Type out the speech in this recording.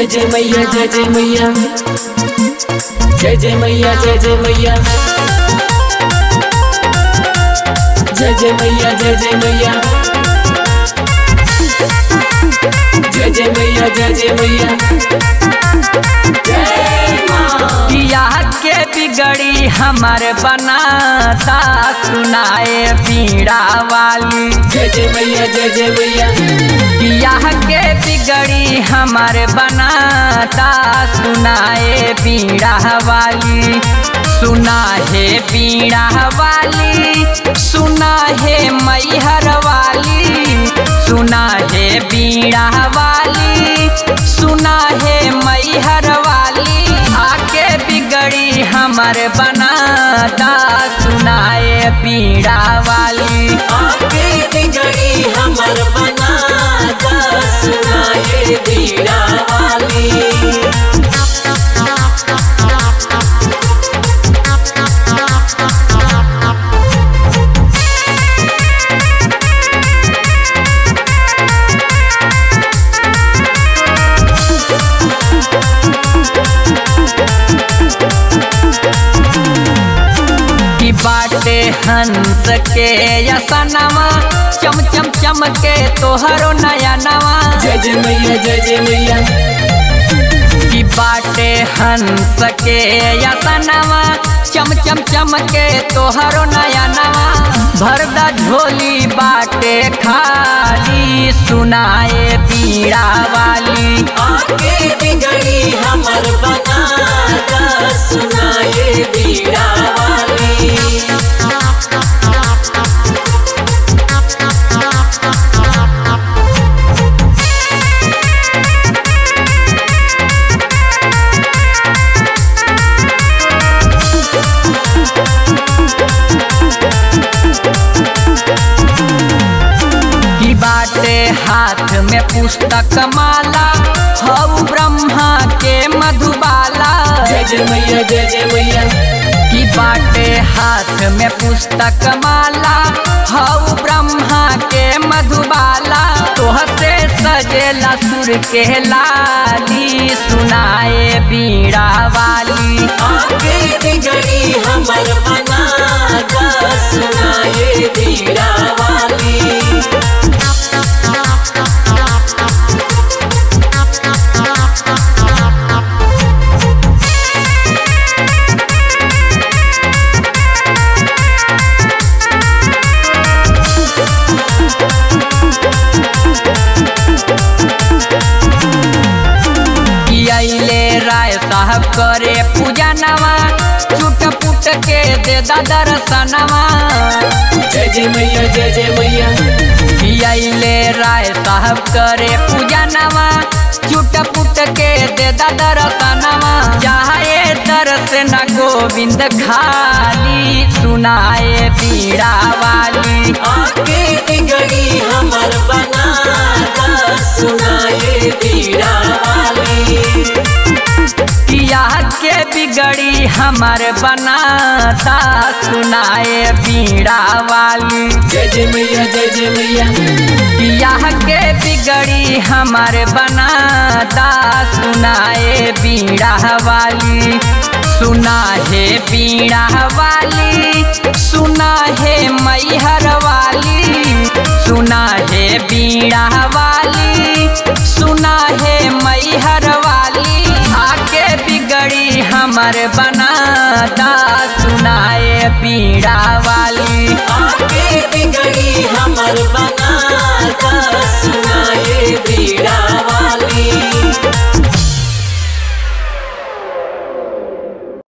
जय मैया जय जय मैया जय जय मैया जय जय मैया जय जय मैया जय जय मैया जय जय मैया जय जय मैया जय माँ बियाह के बिगड़ी हमर बनाता सुनाए पीड़ा वाली जय जय मैया जय जय मैया बियाह के बिगड़ी हमर बनाता सुनाए पीड़ा वाली सुना है पीड़ा वाली सुना है मैहर वाली सुना है बीड़ा वाली सुना है मैहर वाली आके बिगड़ी हमर बनाता सुनाए पीड़ा वाली आके बिगड़ी हमर बना सुनाए बीड़ा वाली की बाटे हंस के यसनवा चम चम चम के तोहरो नया नवा जय जय मैया जय जय मैया की बाटे हंस के यसनवा चम चम चम के तोहरो नया नवा भरदा झोली बाटे खाली सुनाए पीड़ा वाली आके बिगड़ी हमर बना सुनाए बीड़ा वाली की बाटे हाथ में पुस्तक माला हऊ ब्रह्मा के मधुबाला जय जय मैया जय जय मैया की बाटे हाथ में पुस्तक माला हऊ ब्रह्मा के मधुबाला तोहसे सजेला सुर के लाली सुनाए बीड़ा वाली आके बिगड़ी हमर बना सुनाए बीड़ा वाली की अइले राय साहब करे पूजा नवा चुट पुट के दे दा दर्शनवा जय जय मैया जय जय मैया अइले राय साहब करे पूजा नवा चुट पुट के दे दा दर्शनवा चाहे दर्श न गोविंद खाली सुनाए पीड़ा वाली आके बिगड़ी हमर बना सुनाए बीड़ा वाली बियाह के बिगड़ी हमर बनाता सुनाए पीड़ा वाली जय जय मैया जय जय मैया बियाह के बिगड़ी हमर बनाता सुनाए बीड़ा वाली सुना है बीड़ा वाली सुना है मैहर वाली सुना है बीड़ा वाली सुना है मैहर वाली आके बिगड़ी हमर बनाता सुनाए बीड़ा